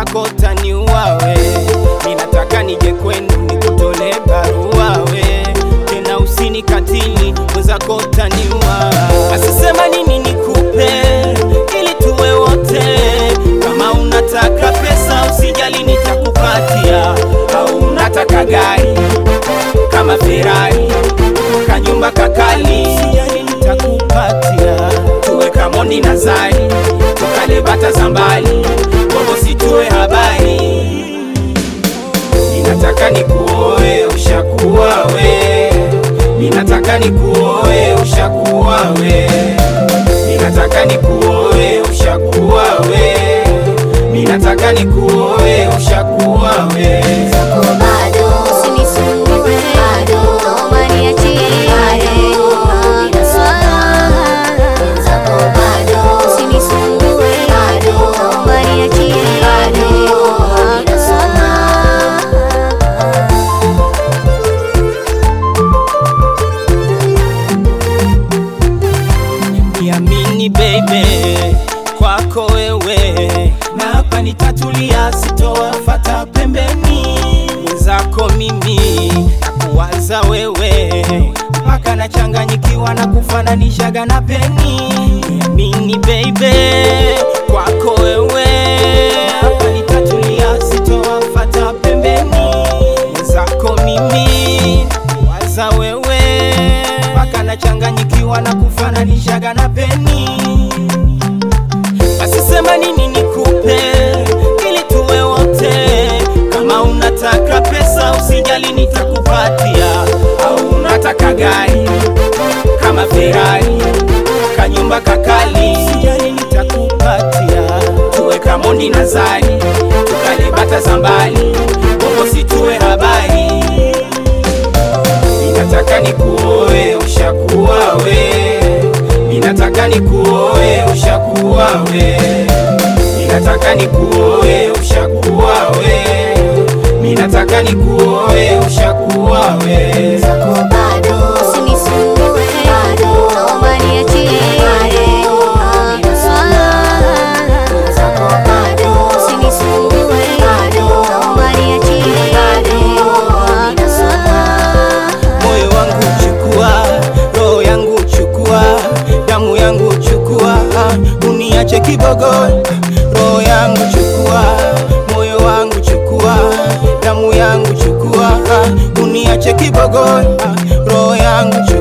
mwenzako taniua we, ninataka nije kwenu nikutole barua we, tena usinikatili mwenzako taniua. Asisema nini nikupe ili tuwe wote, kama unataka pesa usijali nitakupatia, au unataka gari kama Ferrari kanyumba kakali usijali nitakupatia, tuwe kamoni na zari tukale bata za mbali bongo situwe habari ninataka nikuoe ushakuwa we ninataka nikuoe ushakuwa we ninataka nikuoe ushakuwa we ninataka nikuoe ushakuwa we Zako bado usinisumbue, bado naomba niachie, bado ninasoma. Zako bado usinisumbue, bado naomba niachie, bado ninasoma. niamini baby kwako wewe na hapa nitatulia sitowafata pembeni mwenzako mimi nakuwaza wewe mpaka nachanganyikiwa na kufananishaga na peni niamini baby kwako wewe na hapa nitatulia sitowafata pembeni mwenzako mimi nakuwaza wewe mpaka nachanganyikiwa na kufananishaga na peni asisema nini nikupe ili tuwe wote kama unataka pesa usijali nitakupatia au unataka gari kama Ferrari kanyumba kakali usijali nitakupatia tuwe kamoni na zari tukale bata za mbali bongo situwe habari ninataka nikuoe ushakuwa we ninataka nikuoe ushakuwa we ninataka nikuoe ushakuwa we ninataka nikuoe ushakuwa we Zako bado usinisumbue, bado naomba niachie, bado ninasoma. Zako bado usinisumbue, bado naomba niachie, bado ninasoma. moyo wangu chukua roho yangu chukua damu yangu chukua uniache kibogo roho yangu chukua moyo wangu chukua damu yangu chukua uniache kibogo roho yangu chukua